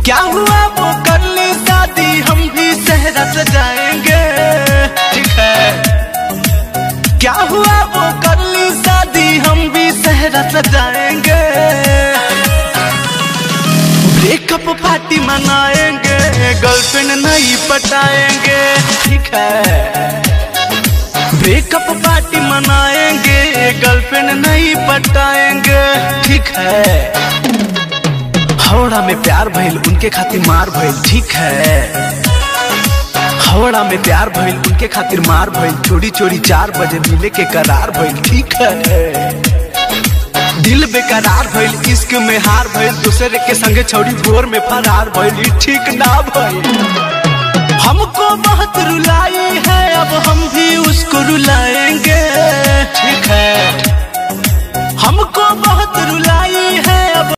क्या हुआ वो कर ली शादी हम भी सहरा सजाएंगे ठीक है क्या हुआ वो कर ली शादी हम भी सहरा सजाएंगे ब्रेकअप पार्टी मनाएंगे गर्लफ्रेंड नहीं पटाएंगे ठीक है ब्रेकअप पार्टी मनाएंगे गर्लफ्रेंड नहीं पटाएंगे ठीक है हवड़ा में प्यार भइल उनके खातिर मार भइल ठीक है हवड़ा में प्यार भइल उनके खातिर मार भइल चोरी चोरी चार बजे मिले के करार भइल ठीक है दिल बेकरार भइल इश्क में हार भइल दूसरे के संगे छौड़ी भोर में फरार भइल ई ठीक ना भइल हमको बहुत रुलाई है अब हम भी उसको रुलाएंगे ठीक है हमको बहुत रुलाई है अब